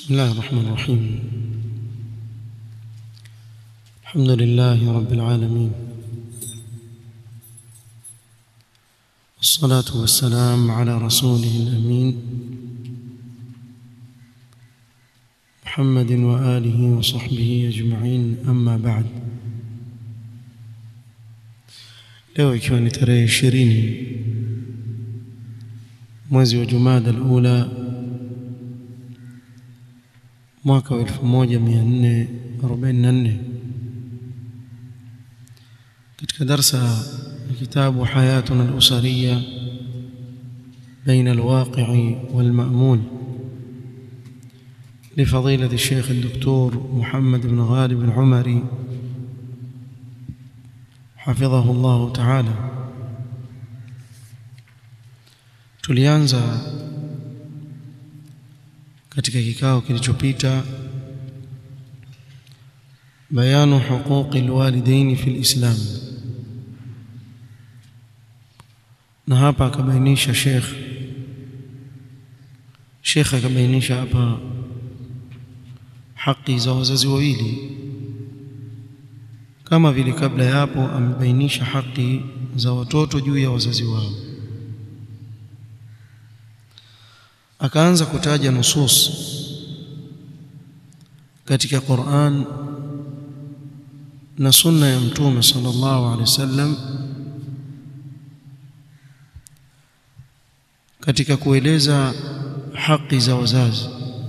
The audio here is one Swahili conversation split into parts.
بسم الله الرحمن الرحيم الحمد لله رب العالمين والصلاة والسلام على رسوله الأمين محمد وآله وصحبه أجمعين أما بعد leo ikiwa ni tarehe ishirini mwezi wa Jumada al-Ula mwaka wa 1444 katika darsa ya kitabu hayatuna al-usariya بين الواقع والمأمول لفضيلة الشيخ الدكتور محمد بن غالب العمري حفظه الله تعالى tulianza katika kikao kilichopita bayanu huquqi alwalidain fi alislam na hapa akabainisha Sheikh Sheikh akabainisha hapa haki za wazazi wawili kama vile kabla ya hapo amebainisha haki za watoto juu ya wazazi wao akaanza kutaja nusus katika Qur'an na sunna ya mtume sallallahu alaihi wasallam katika kueleza haki za wazazi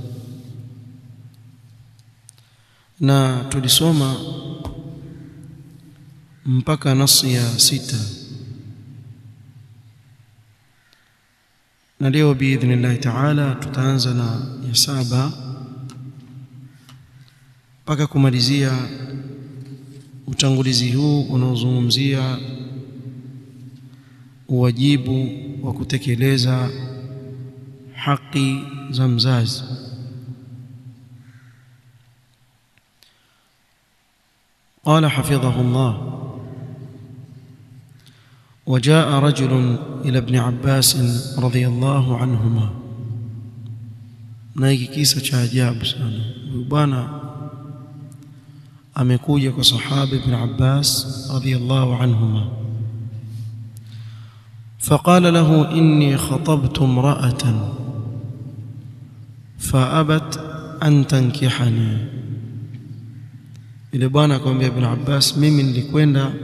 na tulisoma mpaka nasi ya sita na leo biidhnillahi taala tutaanza na ya saba mpaka kumalizia utangulizi huu unaozungumzia uwajibu wa kutekeleza haki za mzazi قال حفظه الله وجاء رجل إلى ابن عباس رضي الله عنهما na hiki kisa cha ajabu sana huyu bwana amekuja kwa sahaba ibn Abbas radiyallahu anhuma فقال له إني خطبت امرأة فأبت أن تنكحني ile bwana akamwambia ibn Abbas mimi nilikwenda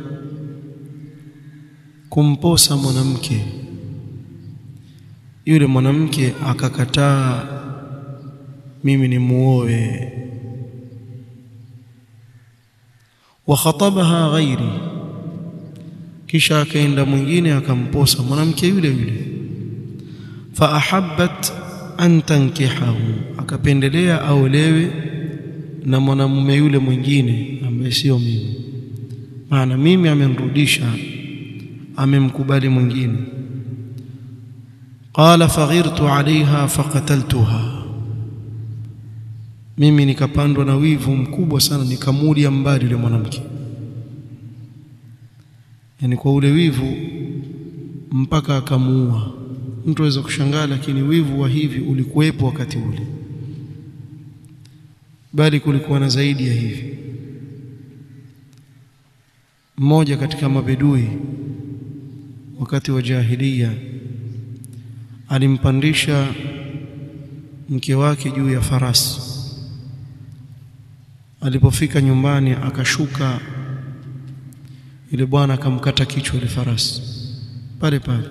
kumposa mwanamke yule mwanamke akakataa mimi ni muoe wa khatabaha ghairi kisha akaenda mwingine akamposa mwanamke yule yule fa ahabbat an tankihahu akapendelea aolewe na mwanamume yule mwingine ambaye sio mimi maana mimi amenrudisha amemkubali mwingine qala faghirtu alaiha faqataltuha mimi nikapandwa na wivu mkubwa sana nikamulia mbali yule mwanamke yani kwa ule wivu mpaka akamuua mtu aweza kushangaa lakini wivu wa hivi ulikuwepo wakati ule bali kulikuwa na zaidi ya hivi mmoja katika mabedui wakati wa jahiliya alimpandisha mke wake juu ya farasi alipofika nyumbani akashuka yule bwana akamkata kichwa ile farasi pale pale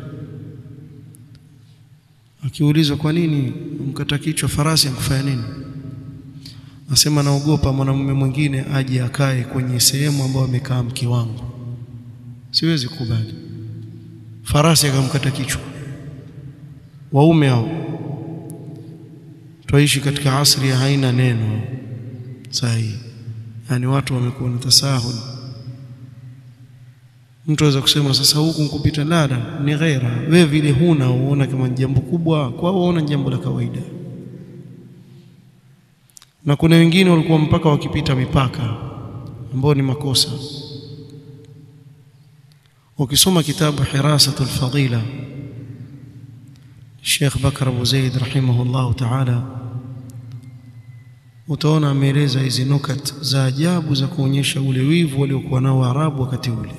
akiulizwa kwa nini mkata kichwa farasi akufanya nini Nasema naogopa mwanamume mwingine aje akae kwenye sehemu ambayo amekaa mke wangu. Siwezi kukubali. Farasi akamkata kichwa. Waume hao twaishi katika asri ya haina neno sahihi. Yaani watu wamekuwa na tasahul. Mtu aweza kusema sasa huku nkupita lada ni ghaira. Wewe vile huna uona kama jambo kubwa, kwa uona jambo la kawaida na kuna wengine walikuwa mpaka wakipita mipaka ambao ni makosa ukisoma kitabu hirasatul fadila Sheikh Bakar Abu Zaid rahimahullah ta'ala utaona ameeleza hizi nukat za ajabu za kuonyesha ule wivu waliokuwa nao Waarabu wakati ule.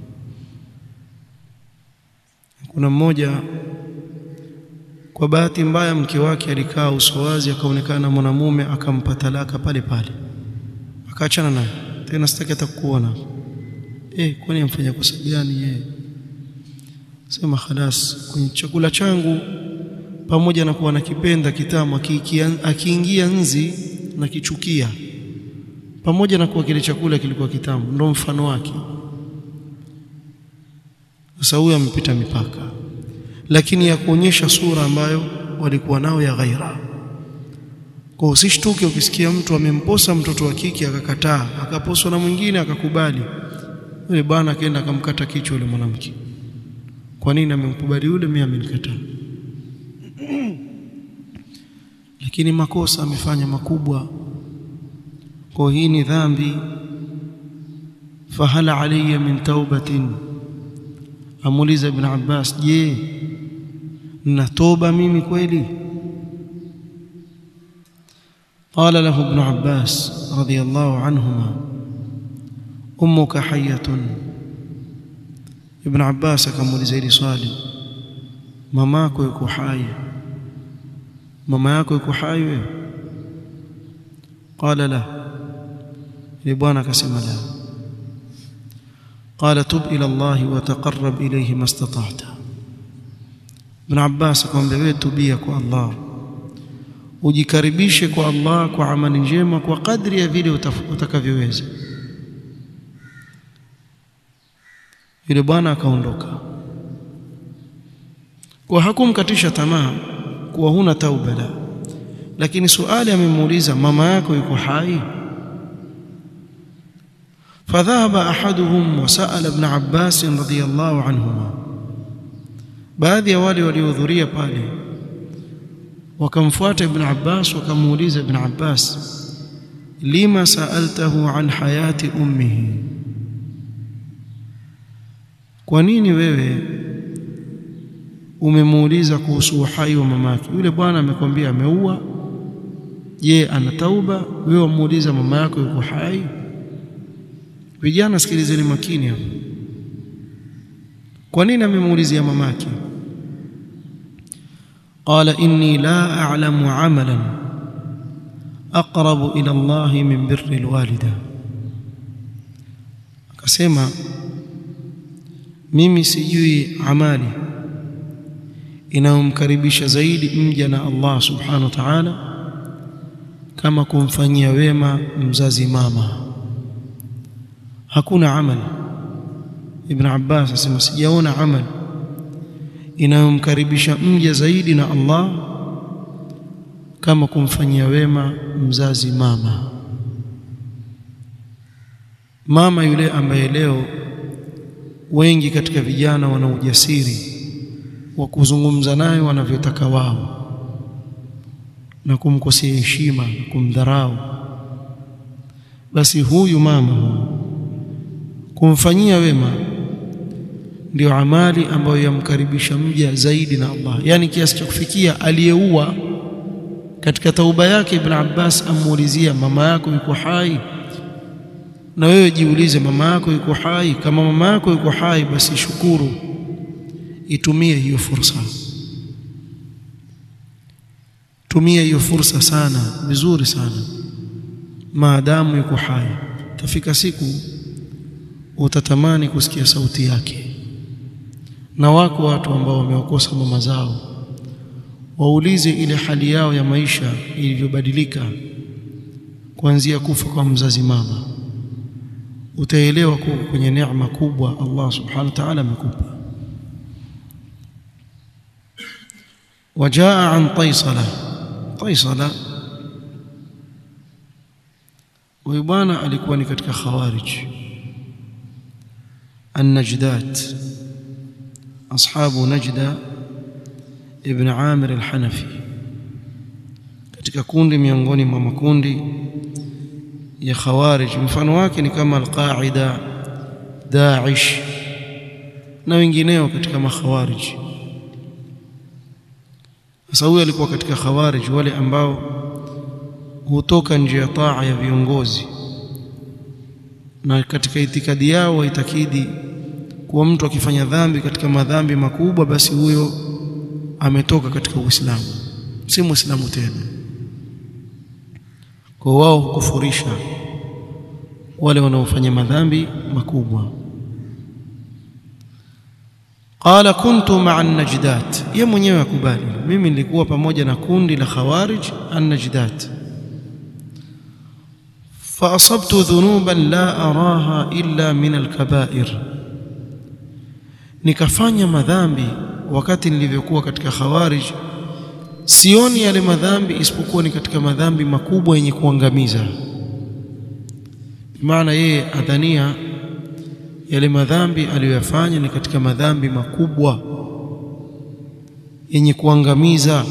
Kuna mmoja kwa bahati mbaya mke wake alikaa uso wazi, akaonekana mwanamume, akampa talaka pale pale, akaachana naye tena, sitaki hata kukuona. Eh, kwani amfanya kosa gani yeye? Sema khalas, kwenye chakula changu pamoja na kuwa nakipenda kitamu, akiingia nzi nakichukia, pamoja na kuwa kile chakula kilikuwa kitamu. Ndo mfano wake. Sasa huyo amepita mipaka, lakini ya kuonyesha sura ambayo walikuwa nao ya ghaira. Kwa usishtuke ukisikia mtu amemposa mtoto wa kike akakataa, akaposwa na mwingine akakubali. Yule bwana akaenda akamkata kichwa yule mwanamke. Kwa nini amemkubali yule, mimi amenikataa? Lakini makosa amefanya makubwa, kwa hii ni dhambi. Fahal alayya min taubatin, amuuliza Ibn Abbas, je, nina toba mimi kweli? Qala lahu Ibn Abbas radiyallahu anhuma, ummuka hayyatun. Ibn Abbas akamuuliza hili swali, mamako yuko hai mama yako yuko hai wewe? Qala la, ile bwana akasema la. Qala tub ila Allahi wa taqarrab ilayhi mastata'ta. Ibn Abbas akamwambia wewe, tubia kwa Allah, ujikaribishe kwa Allah kwa amali njema kwa kadri ya vile utakavyoweza. Yule bwana akaondoka, kwa hakumkatisha tamaa kuwa huna tauba la, lakini suali amemuuliza mama yako yuko hai? Fadhahaba ahaduhum wasaala Ibn Abbas radhiyallahu anhuma, baadhi ya wale waliohudhuria pale wakamfuata Ibn Abbas wakamuuliza Ibn Abbas, lima saaltahu an hayati ummihi, kwa nini wewe umemuuliza kuhusu uhai wa mamake? Yule bwana amekwambia ameua. Je, ana tauba? Wewe wamuuliza mama yako yuko hai? Vijana, sikilizeni makini hapo. Kwa nini amemuulizia mamake? Qala inni la a'lamu amalan aqrabu ila Allahi min birri alwalida, akasema mimi sijui amali inayomkaribisha zaidi mja na Allah subhanahu wa ta'ala kama kumfanyia wema mzazi mama. Hakuna amali, Ibn Abbas asema sijaona amali inayomkaribisha mja zaidi na Allah kama kumfanyia wema mzazi mama. Mama yule ambaye leo wengi katika vijana wana ujasiri wa kuzungumza naye wanavyotaka wao na kumkosea heshima na kumdharau, basi huyu mama huyu kumfanyia wema ndio amali ambayo yamkaribisha mja zaidi na Allah, yaani kiasi cha kufikia aliyeua katika tauba yake. Ibn Abbas amuulizia mama yako yuko hai? Na wewe jiulize, mama yako yuko hai? Kama mama yako yuko hai, basi shukuru Itumie hiyo fursa, tumia hiyo fursa sana vizuri sana, maadamu yuko hai. Tafika siku utatamani kusikia sauti yake. Na wako watu ambao wamewakosa mama zao, waulize ile hali yao ya maisha ilivyobadilika kuanzia kufa kwa mzazi mama, utaelewa kuwa kwenye neema kubwa Allah subhanahu wa ta'ala amekupa. Wajaa an Taisala. Taisala huyu bwana alikuwa ni katika Khawarij An-Najdat, ashabu Najda ibn Amir al-Hanafi, katika kundi miongoni mwa makundi ya Khawarij. Mfano wake ni kama Al-Qaida, Daesh na wengineo katika makhawarij. Sasa huyu alikuwa katika Khawarij, wale ambao hutoka nje ya taa ya viongozi na katika itikadi yao waitakidi kuwa mtu akifanya dhambi katika madhambi makubwa basi huyo ametoka katika Uislamu si Muislamu tena kwa wao hukufurisha wale wanaofanya madhambi makubwa qala kuntu ma'a an-najdat yeye mwenyewe akubali mimi nilikuwa pamoja na kundi la khawarij an-najdat fa asabtu dhunuban la araha illa min al-kaba'ir nikafanya madhambi wakati nilivyokuwa katika khawarij sioni yale madhambi isipokuwa ni katika madhambi makubwa yenye kuangamiza maana yeye adhania yale madhambi aliyoyafanya ni katika madhambi makubwa yenye kuangamiza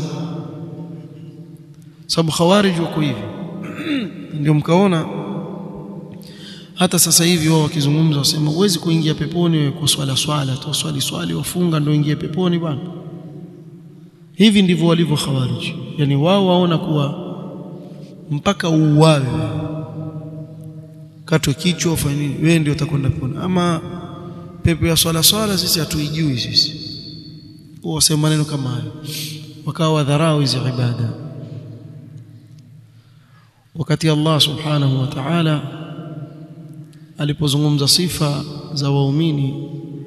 sababu khawarij wako hivi ndio mkaona hata sasa hivi wao wakizungumza wasema huwezi kuingia peponi kwa swala swala tu swali swali wafunga ndio ingie peponi bwana hivi ndivyo walivyo khawarij yani wao waona kuwa mpaka uuawe katwe kichwa ufanye nini wewe ndio utakwenda peponi ama pepo ya swala swala sisi hatuijui sisi wasema maneno kama hayo wakawa wadharau hizi ibada wakati Allah subhanahu wa ta'ala alipozungumza sifa za waumini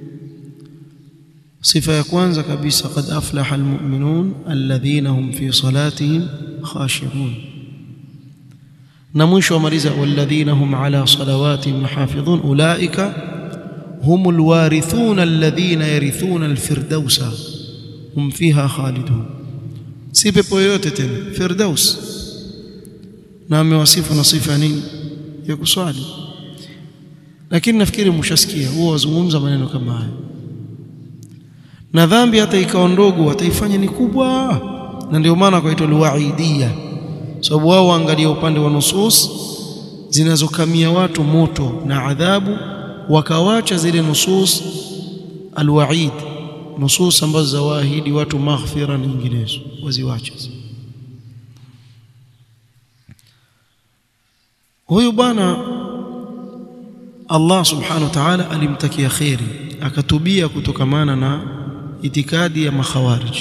sifa ya kwanza kabisa qad aflaha almu'minun alladhina hum fi salatihim khashi'un na mwisho amaliza walladhina hum ala salawatihim muhafidhun ulaika humul warithun alladhina yarithuna alfirdausa hum fiha khalidun si pepo yoyote tena firdaus na amewasifu na sifa nini ya kuswali lakini nafikiri mshasikia huwa wazungumza maneno kama haya na dhambi hata ikawa ndogo wataifanya ni kubwa na ndio maana kwaitwa alwaidia sababu wao waangalia upande wa nusus zinazokamia watu moto na adhabu wakawacha zile nusus alwaid nusus ambazo zawaahidi watu maghfira na nyinginezo waziwache huyu bwana Allah subhanahu wa ta'ala alimtakia khairi akatubia kutokamana na itikadi ya makhawarij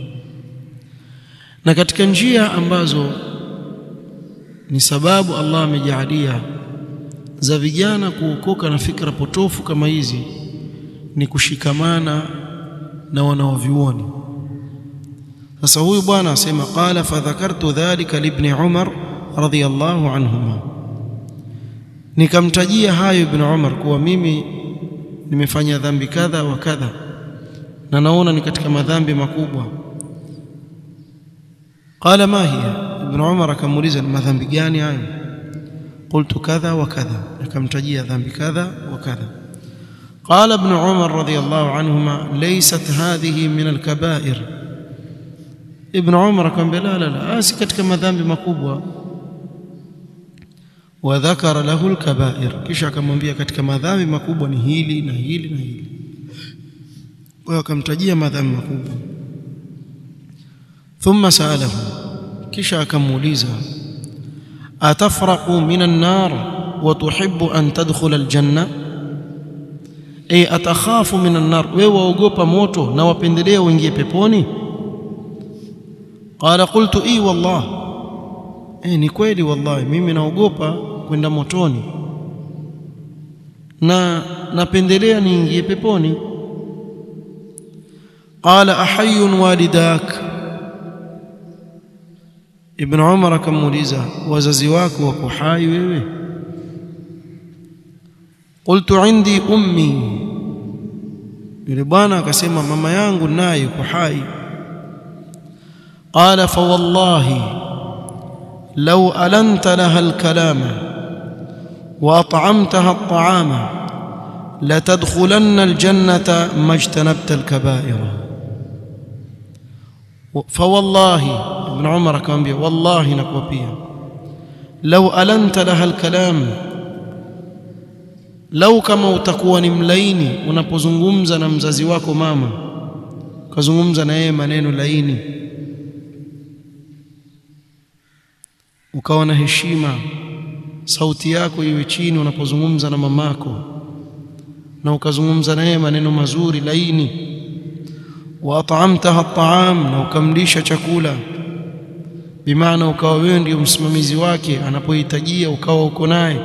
na katika njia ambazo ni sababu Allah amejaalia za vijana kuokoka na fikra potofu kama hizi ni kushikamana na wanaovyuoni sasa huyu bwana asema qala fadhakartu dhalika libni Umar radhiyallahu anhuma nikamtajia hayo ibn Umar kuwa mimi nimefanya dhambi kadha wa kadha na naona ni katika madhambi makubwa qala ma hiya ibn Umar akamuuliza ni madhambi gani hayo qultu kadha wa kadha nikamtajia dhambi kadha wa kadha قال ابن عمر رضي الله عنهما ليست هذه من الكبائر ابن عمر كان لا لا لا asi katika madhambi makubwa wadhakara lahu alkabair kisha akamwambia katika madhambi makubwa ni hili na hili na hili kwa hiyo akamtajia madhambi makubwa thumma saalahu kisha akamuuliza atafraqu min an-nar wa tuhibbu an tadkhula al-janna ay atakhafu min an-nar wewe waogopa moto na wapendelea uingie peponi qala qultu i wallah eh ni kweli wallahi mimi naogopa kwenda motoni na napendelea niingie peponi qala ahayyun walidak ibn umar akamuuliza wazazi wako wako hai wewe qultu indi ummi yule bwana akasema mama yangu naye yuko hai qala fa wallahi law alanta laha alkalama wa at'amtaha at'ama latadkhulanna aljannata majtanabta alkaba'ira fa wallahi ibn umar akamwambia wallahi nakuapia law alanta laha alkalam lau kama utakuwa ni mlaini unapozungumza na mzazi wako mama ukazungumza na yeye maneno laini ukawa na heshima sauti yako iwe chini unapozungumza na mamako na ukazungumza naye maneno mazuri laini wa at'amtaha at'am na ukamlisha chakula bimaana ukawa wewe ndio msimamizi wake anapohitajia ukawa uko naye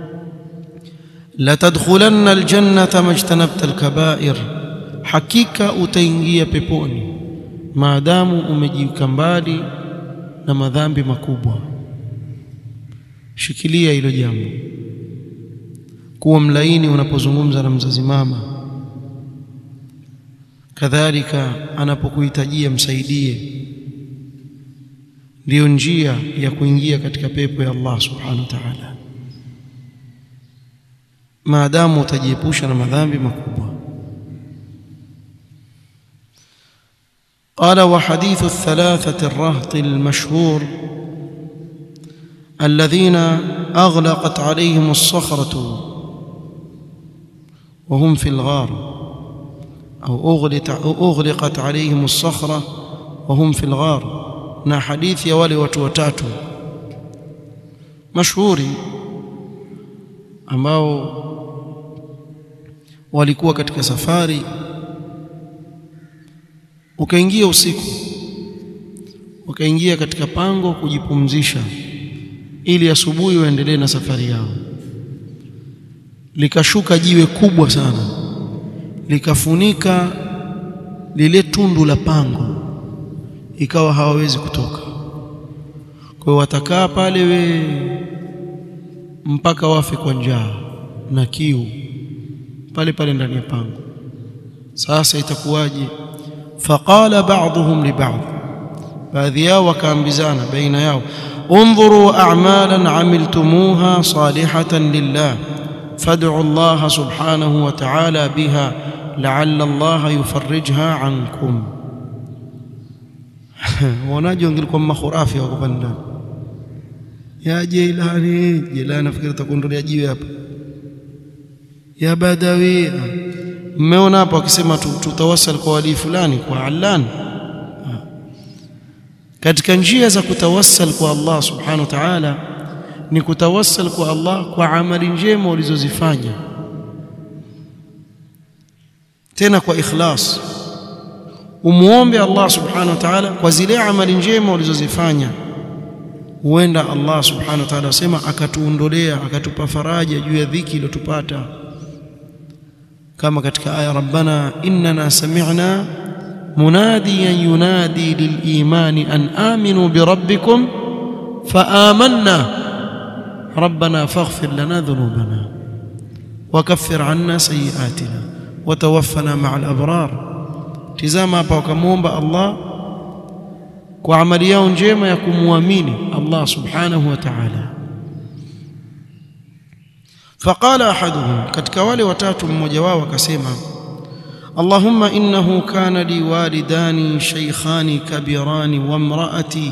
la tadkhulanna aljannata majtanabta alkaba'ir hakika utaingia peponi maadamu umejiweka mbali na madhambi makubwa shikilia hilo jambo kuwa mlaini unapozungumza na mzazi mama kadhalika anapokuhitajia msaidie ndiyo njia ya kuingia katika pepo ya Allah subhanahu wa ta'ala maadamu utajiepusha na madhambi makubwa قال وحديث الثلاثة الرهط المشهور الذين أغلقت عليهم الصخرة وهم في الغار أو أغلقت عليهم الصخرة وهم في الغار na hadithi ya wale watu watatu mashuhuri ambao walikuwa katika safari ukaingia usiku wakaingia katika pango kujipumzisha ili asubuhi waendelee na safari yao likashuka jiwe kubwa sana likafunika lile tundu la pango ikawa hawawezi kutoka kwa hiyo watakaa pale we mpaka wafe kwa njaa na kiu pale pale ndani ya pango sasa itakuwaje faqala ba'dhum li ba'd baadhi yao wakaambizana baina yao انظروا اعمالا عملتموها صالحه لله فادعوا الله سبحانه وتعالى بها لعل الله يفرجها عنكم wanaji wangelikuwa makhurafi wako pale ndani ya Jailani Jailani nafikiri takuondolea jiwe hapa ya Badawi mmeona hapa wakisema tutawasal kwa wali fulani kwa Allan katika njia za kutawassal kwa Allah subhanahu wa ta'ala ni kutawassal kwa Allah kwa amali njema ulizozifanya tena kwa ikhlas umuombe Allah subhanahu wa ta'ala kwa zile amali njema ulizozifanya huenda Allah subhanahu wa ta'ala asema akatuondolea akatupa faraja juu ya dhiki iliyotupata kama katika aya rabbana innana sami'na munadiyan yunadi lilimani an aminu birabbikum faamanna rabbana faghfir lana dhunubana wakaffir anna sayiatina watawaffana ma'al abrar tizama hapa wakamwomba Allah kwa amali yao njema ya kumwamini Allah subhanahu wa ta'ala faqala ahaduhum katika wale watatu mmoja wao akasema Allahumma innahu kana li walidani shaykhani kabirani wa imraati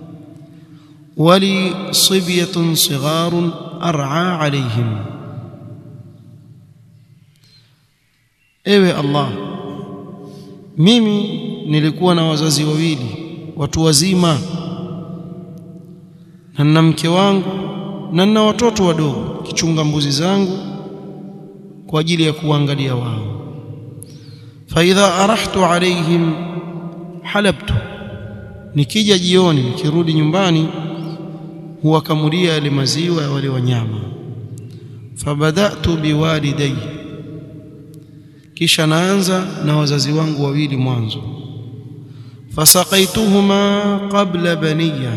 wali sibyatun sigharun ar'a alayhim ewe Allah mimi nilikuwa na wazazi wawili watu wazima na nina mke wangu na nina watoto wadogo kichunga mbuzi zangu kwa ajili ya kuangalia wao fa idha arahtu alaihim halabtu nikija jioni nikirudi nyumbani huwakamulia yale maziwa ya wale wanyama fabadatu biwalidayya kisha naanza na wazazi wangu wawili mwanzo fasaqaituhuma qabla baniya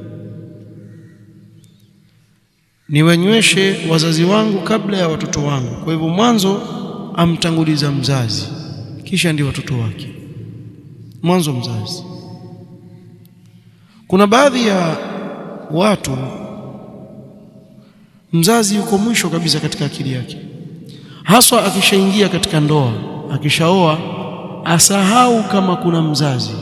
niwanyweshe wazazi wangu kabla ya watoto wangu kwa hivyo mwanzo amtanguliza mzazi kisha ndio watoto wake mwanzo mzazi kuna baadhi ya watu mzazi yuko mwisho kabisa katika akili yake haswa akishaingia katika ndoa akishaoa asahau kama kuna mzazi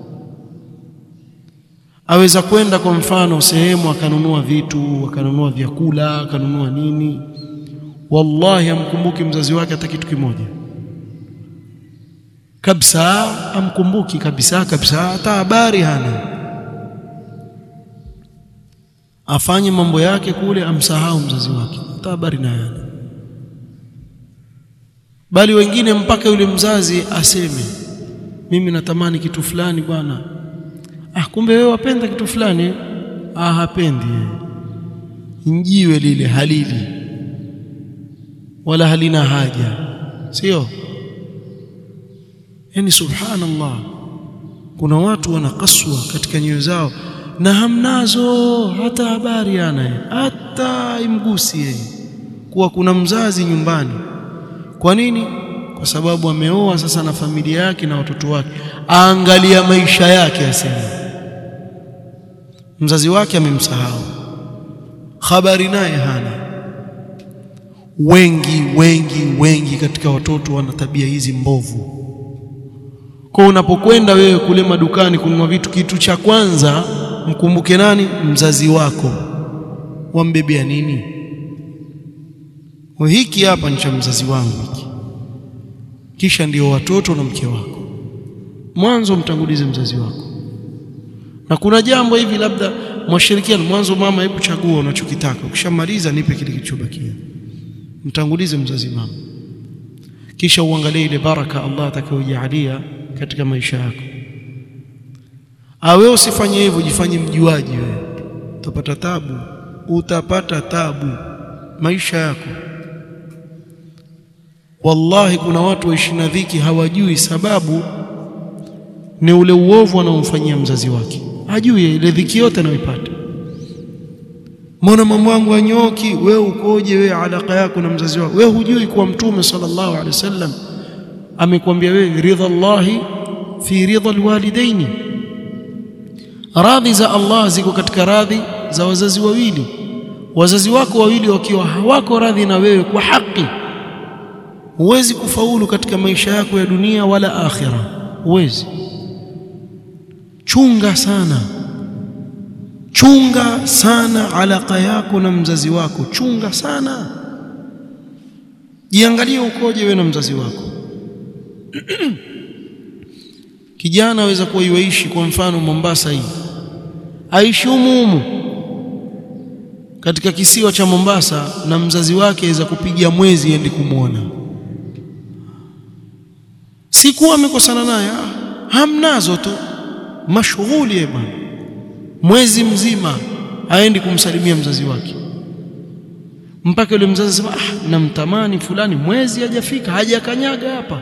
aweza kwenda kwa mfano sehemu akanunua vitu akanunua vyakula akanunua nini wallahi amkumbuki mzazi wake hata kitu kimoja kabisa amkumbuki kabisa kabisa hata habari hana afanye mambo yake kule amsahau mzazi wake hata habari naye bali wengine mpaka yule mzazi aseme mimi natamani kitu fulani bwana ah kumbe wewe wapenda kitu fulani ah hapendi njiwe lile halili wala halina haja sio yani subhanallah kuna watu wanakaswa katika nyoyo zao na hamnazo hata habari yana hata imgusi yeye kuwa kuna mzazi nyumbani kwa nini kwa sababu ameoa sasa na familia yake na watoto wake aangalia maisha yake asema mzazi wake amemsahau habari naye hana wengi wengi wengi katika watoto wana tabia hizi mbovu kwa unapokwenda wewe kule madukani kununua vitu kitu cha kwanza mkumbuke nani mzazi wako wambebea nini hiki hapa ni cha mzazi wangu hiki kisha ndio watoto na mke wako mwanzo mtangulize mzazi wako na kuna jambo hivi labda mwashirikiana mwanzo mama hebu chagua unachokitaka ukishamaliza nipe kile kilichobakia mtangulize mzazi mama kisha uangalie ile baraka Allah atakayojalia katika maisha yako awe usifanye hivyo jifanye mjuaji wewe utapata tabu utapata tabu maisha yako wallahi kuna watu waishi na dhiki hawajui sababu ni ule uovu anaomfanyia mzazi wake hajui ile dhiki yote anayoipata mbona mambo yangu anyoki wewe ukoje wewe alaka yako na mzazi wako wewe hujui kuwa mtume sallallahu alaihi wasallam amekwambia wewe ridha Allahi fi ridha alwalidaini radhi za Allah ziko katika radhi za wazazi wawili wazazi wako wawili wakiwa hawako radhi na wewe kwa haki huwezi kufaulu katika maisha yako ya dunia wala akhira huwezi chunga sana chunga sana alaka yako na mzazi wako chunga sana jiangalie ukoje wewe na mzazi wako kijana aweza kuwa yuishi kwa mfano Mombasa hii aishi humu katika kisiwa cha Mombasa na mzazi wake aweza kupiga mwezi ende kumwona sikuwa amekosana naye hamnazo tu mashughuli bwana mwezi mzima aendi kumsalimia mzazi wake mpaka yule mzazi sema ah namtamani fulani mwezi hajafika hajakanyaga hapa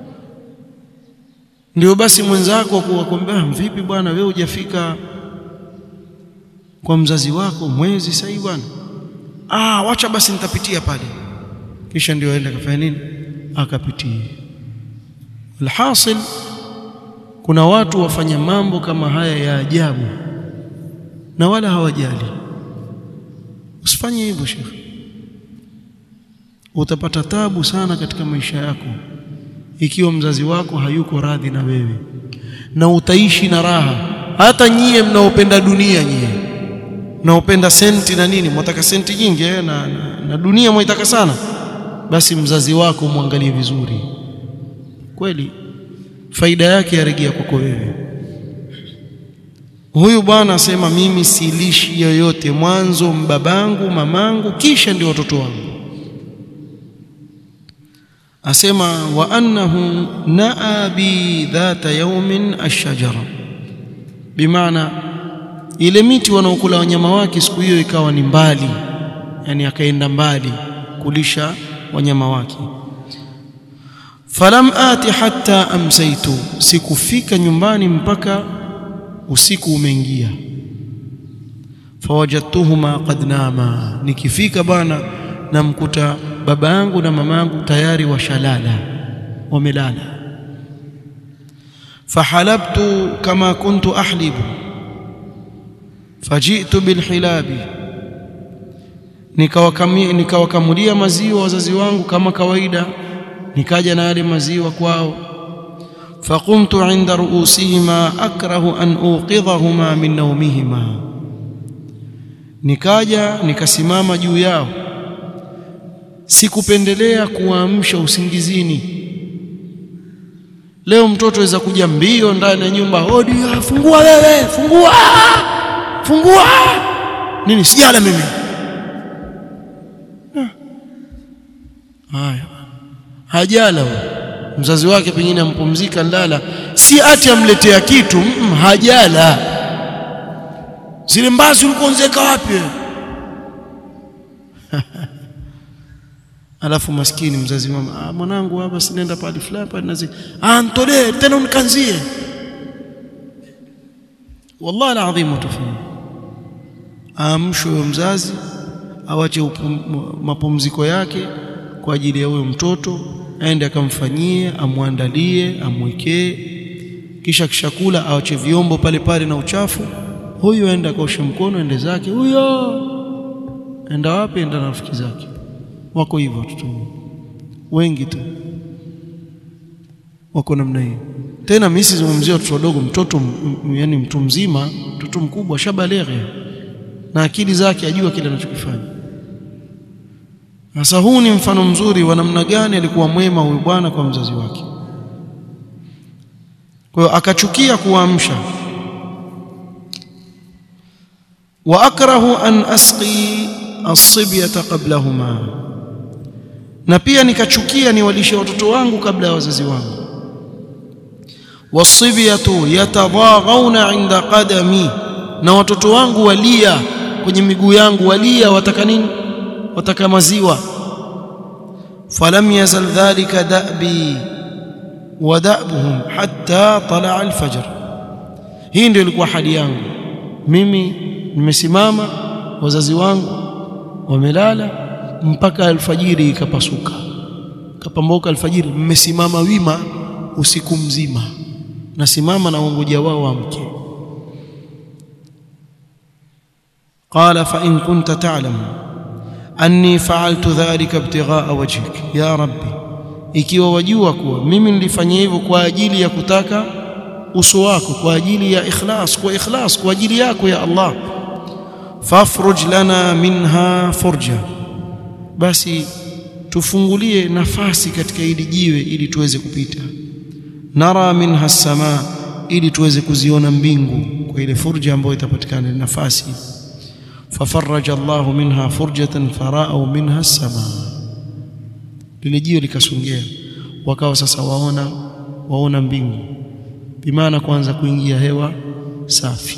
ndio basi mwenzako akukwambia vipi bwana wewe hujafika kwa mzazi wako mwezi sasa bwana ah wacha basi nitapitia pale kisha ndio aende kafanya nini akapitie alhasil kuna watu wafanya mambo kama haya ya ajabu na wala hawajali usifanye hivyo shekhi utapata tabu sana katika maisha yako ikiwa mzazi wako hayuko radhi na wewe na utaishi na raha hata nyie mnaopenda dunia nyie mnaopenda senti na nini mwataka senti nyingi eh, na, na, na dunia mwaitaka sana basi mzazi wako mwangalie vizuri kweli faida yake yarejea kwako wewe huyu bwana asema mimi silishi yoyote mwanzo mbabangu mamangu kisha ndio watoto wangu asema wa annahu naa bi dhata yawmin ash-shajara bimaana ile miti wanaokula wanyama wake siku hiyo ikawa ni mbali yani akaenda mbali kulisha wanyama wake falam ati hatta amsaitu sikufika nyumbani mpaka usiku umeingia fawajadtuhuma qad nama nikifika bwana namkuta baba yangu na mama yangu tayari washalala wamelala fahalabtu kama kuntu ahlibu fajitu bilhilabi nikawakamulia maziwa wazazi wangu kama kawaida nikaja na yale maziwa kwao faqumtu inda ruusihima akrahu an uqidhahuma min nawmihima nikaja nikasimama juu yao sikupendelea kuwaamsha usingizini leo mtoto aweza kuja mbio ndani ya nyumba hodi fungua wewe fungua fungua nini sijala mimi haya hajala huyo mzazi wake pengine ampumzika ndala si ati amletea kitu mm, hajala zile mbazi ulikonzeka wapi alafu maskini mzazi mama ah, mwanangu hapa sinaenda pale fulani pale nazi ah ntolee tena unikanzie wallahi alazim utafanya amshwe huyo mzazi awache mapumziko yake kwa ajili ya huyo mtoto aende akamfanyie amwandalie amwekee kisha kishakula awache vyombo pale pale na uchafu huyo aenda akaoshe mkono ende zake huyo enda wapi enda na rafiki zake wako hivyo watoto wengi tu wako namna hiyo tena mimi sizungumzia watoto wadogo mtoto yani mtu mzima mtoto mkubwa shabaleghe na akili zake ajua kile anachokifanya sasa huu ni mfano mzuri wa namna gani alikuwa mwema huyu bwana kwa mzazi wake kwa hiyo akachukia kuamsha wa akrahu an asqi as-sibyata qablahuma na pia nikachukia niwalishe watoto wangu kabla ya wazazi wangu wasibyatu yatadaghawna inda qadami na watoto wangu walia kwenye miguu yangu walia wataka nini wataka maziwa falam yazal dhalika da'bi wa da'buhum hatta tala'a al-fajr hii ndio ilikuwa hali yangu mimi nimesimama wazazi wangu wamelala mpaka alfajiri ikapasuka kapamboka alfajiri mmesimama wima usiku mzima nasimama na wangoja wao amke قال فإن كنت تعلم أني فعلت ذلك ابتغاء وجهك يا ربي ikiwa wajua kuwa mimi nilifanya hivyo kwa ajili ya kutaka uso wako kwa ajili ya ikhlas kwa ikhlas kwa ajili yako ya Allah fafruj lana minha furja basi tufungulie nafasi katika hili jiwe ili tuweze kupita nara minha samaa ili tuweze kuziona mbingu kwa ile furja ambayo itapatikana nafasi fafarraja Allah minha furjatan farao minha as-samaa lile jiwe likasongea wakawa sasa waona waona mbingu bimaana kwanza kuingia hewa safi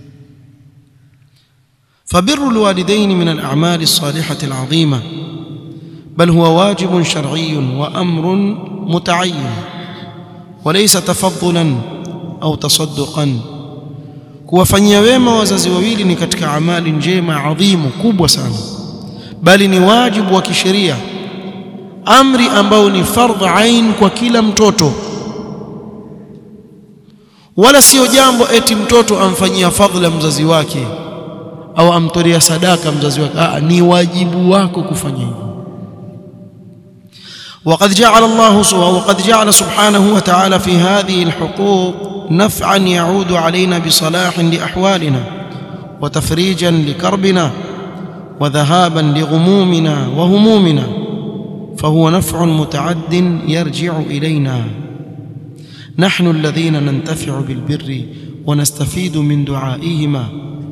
فبر الوالدين من الأعمال الصالحة العظيمة بل هو واجب شرعي وأمر متعين وليس تفضلا أو تصدقا kuwafanyia wema wazazi wawili ni katika amali njema adhimu kubwa sana bali ni wajibu wa kisheria amri ambao ni fardh ain kwa kila mtoto wala sio jambo eti mtoto amfanyia fadhila mzazi wake au amtolea sadaka mzazi wake Aa, ni wajibu wako kufanya hivyo وقد جعل الله وقد جعل سبحانه وتعالى في هذه الحقوق نفعا يعود علينا بصلاح لاحوالنا وتفريجا لكربنا وذهابا لغمومنا وهمومنا فهو نفع متعد يرجع الينا نحن الذين ننتفع بالبر ونستفيد من دعائهما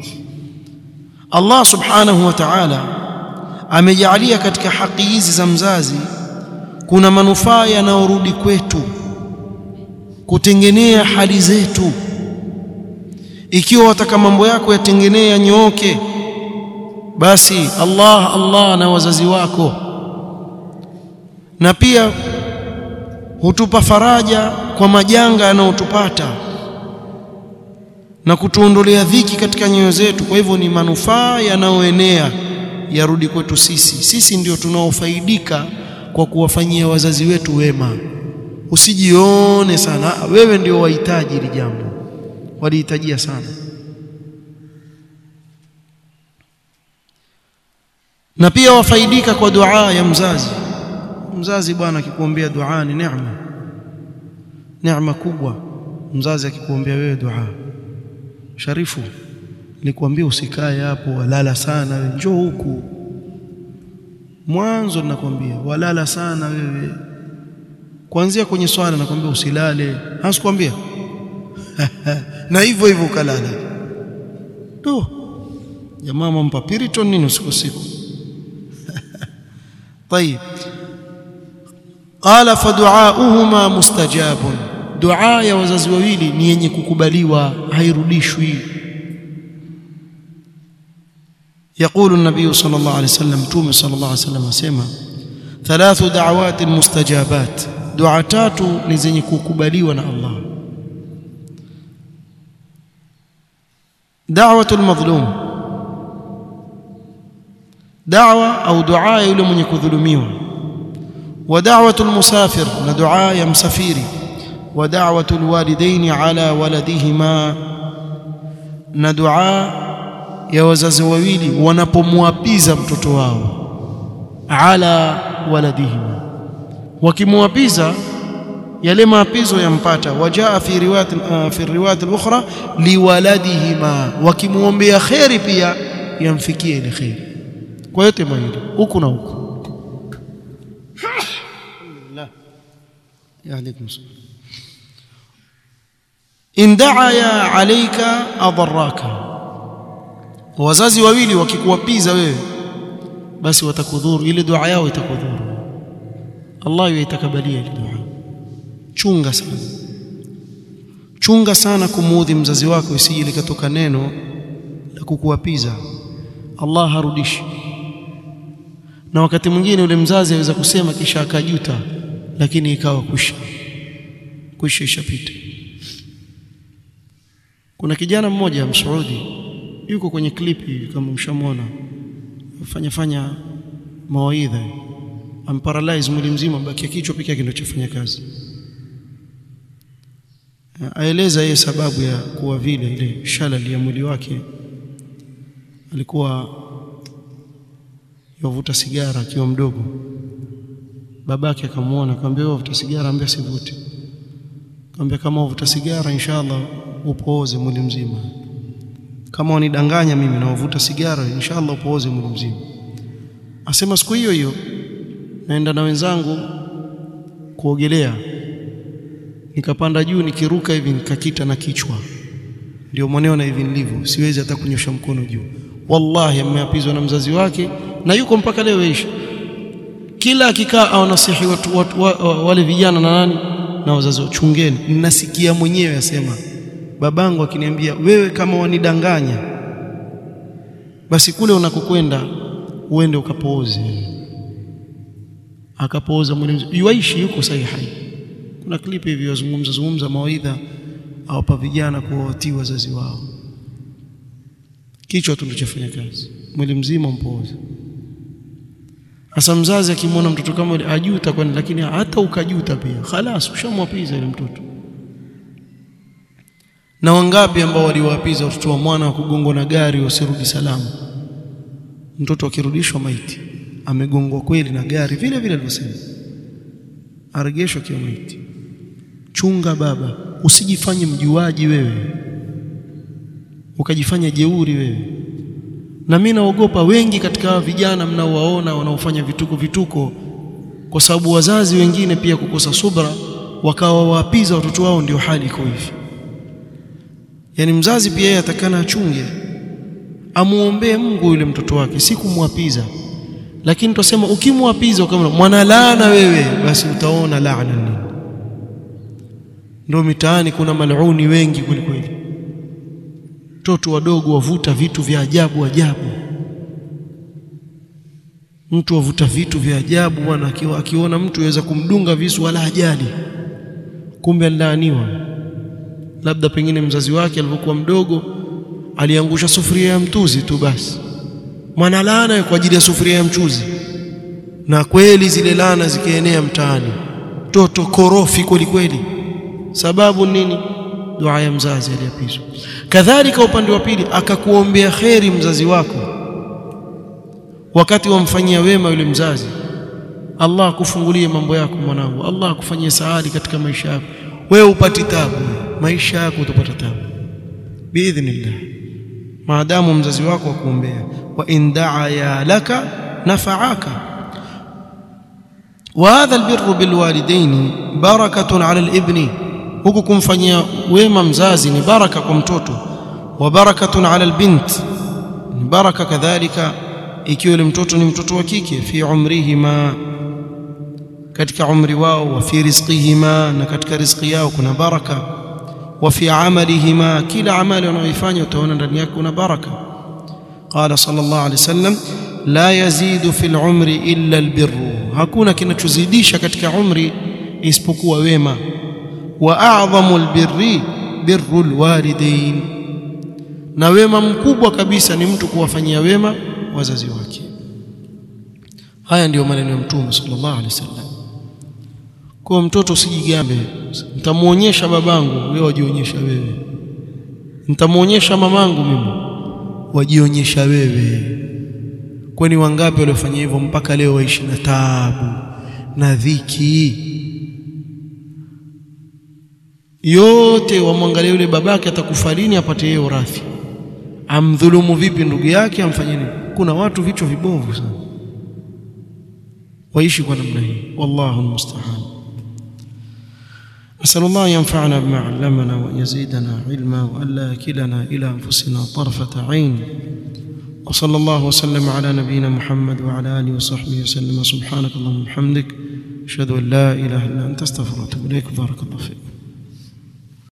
Allah subhanahu wa ta'ala amejalia katika haki hizi za mzazi kuna manufaa yanayorudi kwetu kutengenea hali zetu ikiwa wataka mambo yako yatengenee yanyooke basi Allah Allah na wazazi wako na pia hutupa faraja kwa majanga yanayotupata na kutuondolea dhiki katika nyoyo zetu. Kwa hivyo ni manufaa yanayoenea yarudi kwetu sisi. Sisi ndio tunaofaidika kwa kuwafanyia wazazi wetu wema. Usijione sana wewe ndio wahitaji hili jambo, walihitajia sana. Na pia wafaidika kwa dua ya mzazi. Mzazi bwana akikuombea dua ni neema, neema kubwa. Mzazi akikuombea wewe dua Sharifu, nilikwambia usikae hapo, walala sana wewe, njoo huku. Mwanzo ninakwambia walala sana wewe, kuanzia kwenye swala nakwambia usilale, hasikwambia na hivyo hivyo ukalala tu. jamaa mampa piriton nini usiku usiku طيب قال فدعاؤهما مستجاب دعاء ya wazazi wawili ni yenye kukubaliwa hairudishwi يقول النبي صلى الله عليه وسلم تومي صلى الله عليه وسلم اسمع ثلاث دعوات مستجابات دعاء tatu ni zenye kukubaliwa na Allah دعوة المظلوم دعوة أو دعاء yule mwenye kudhulumiwa ودعوة المسافر ندعاء يا مسافري ودعوة الوالدين على ولدهما ندعاء ya wazazi wawili wanapomwapiza mtoto wao ala waladihim wakimwapiza yale maapizo yampata wajaa fi riwayat uh, fi riwayat al-ukhra liwaladihima wakimuombea khairi pia yamfikie ile khairi kwa yote mawili huku na huku alhamdulillah ya alaykum salam in da'a alayka adarraka wazazi wawili wakikuwapiza wewe basi watakudhuru ile dua yao itakudhuru Allah yaitakabalia ile dua chunga sana chunga sana kumuudhi mzazi wako isije likatoka neno la kukuwapiza Allah harudishi na wakati mwingine yule mzazi aweza kusema kisha akajuta lakini ikawa kusha kusha ishapita kuna kijana mmoja msaudi yuko kwenye clip hivi kama mshamwona fanya fanya mawaidha amparalyze mwili mzima baki kichwa pekee yake ndio chafanya kazi aeleza yeye sababu ya kuwa vile ile shalal ya mwili wake alikuwa yavuta sigara akiwa mdogo babake akamwona akamwambia wewe uvuta sigara ambia sivute akamwambia kama uvuta sigara inshallah upooze mwili mzima kama wanidanganya mimi na uvuta sigara inshallah upooze mwili mzima asema siku hiyo hiyo naenda na wenzangu kuogelea nikapanda juu nikiruka hivi nikakita na kichwa ndio mwaneo na hivi nilivyo siwezi hata kunyosha mkono juu wallahi ameapizwa na mzazi wake na yuko mpaka leo ishi kila akikaa au nasihi watu, watu, watu, wale vijana na nani na wazazi chungeni ninasikia mwenyewe asema babangu akiniambia wewe kama wanidanganya basi kule unakokwenda uende ukapooze akapooza mwili yuaishi yuko sahihi kuna clip hivi wazungumza zungumza mawaidha awapa vijana kuwatii wazazi wao kichwa tu ndio chafanya kazi mwili mzima mpooza hasa mzazi akimwona mtoto kama yule ajuta kwani lakini hata ukajuta pia khalas ushamwapiza ile mtoto na wangapi ambao waliwapiza watoto wa mwana wa kugongwa na gari wasirudi salama mtoto akirudishwa maiti amegongwa kweli na gari vile vile alivyosema aregeshwa kiwa maiti chunga baba usijifanye mjuaji wewe ukajifanya jeuri wewe na mimi naogopa wengi katika vijana mnaowaona wanaofanya vituko vituko kwa sababu wazazi wengine pia kukosa subra wakawa waapiza watoto wao ndio hali iko hivi yani mzazi pia yeye atakana achunge amuombee Mungu yule mtoto wake si kumwapiza lakini tusema ukimwapiza kama mwana laana wewe basi utaona laana nini ndio mitaani kuna maluni wengi kweli kweli watoto wadogo wavuta vitu vya ajabu ajabu mtu wavuta vitu vya ajabu bwana akiwa akiona mtu yaweza kumdunga visu wala ajali kumbe alilaaniwa labda pengine mzazi wake alipokuwa mdogo aliangusha sufuria ya mtuzi tu basi mwana laana kwa ajili ya sufuria ya mchuzi na kweli zile laana zikienea mtaani toto korofi kweli kweli sababu nini dua ya mzazi aliyapizwa kadhalika upande wa pili akakuombea kheri mzazi wako wakati wamfanyia wema yule mzazi Allah akufungulie mambo yako mwanangu Allah akufanyie saadi katika maisha yako wewe upati tabu maisha yako utapata tabu biidhnillah maadamu mzazi wako akuombea wa in daa laka nafaaka wa hadha albirru bilwalidaini barakatun ala alibni huku kumfanyia wema mzazi ni baraka kwa mtoto wa barakatun ala albint ni baraka kadhalika ikiwa yule mtoto ni mtoto wa kike fi umrihima katika umri wao wa fi rizqihima na katika riziki yao kuna baraka wa fi amalihima kila amali wanayoifanya utaona ndani yake kuna baraka qala sallallahu alayhi wasallam la yazidu fil umri illa albirru hakuna kinachozidisha katika umri isipokuwa wema wa a'dhamu albirri birru alwalidain na wema mkubwa kabisa ni mtu kuwafanyia wema wazazi wake haya ndiyo maneno ya mtume sallallahu alaihi wasallam kwa mtoto usijigambe nitamuonyesha babangu wewe wajionyesha wewe nitamuonyesha mamangu mimi wajionyesha wewe kwani wangapi waliofanya hivyo mpaka leo waishi na taabu na dhiki yote wamwangalia yule babake atakufa lini apate yeye urathi amdhulumu vipi ndugu yake amfanye nini kuna watu vichwa vibovu sana waishi kwa namna hii wallahu almusta'an أسأل الله ينفعنا بما علمنا وأن يزيدنا علما وألا يكلنا إلى أنفسنا طرفة عين وصلى الله وسلم على نبينا محمد وعلى آله وصحبه وسلم سبحانك اللهم وبحمدك أشهد أن لا إله إلا أنت استغفرك وأتوب إليك بارك الله فيكم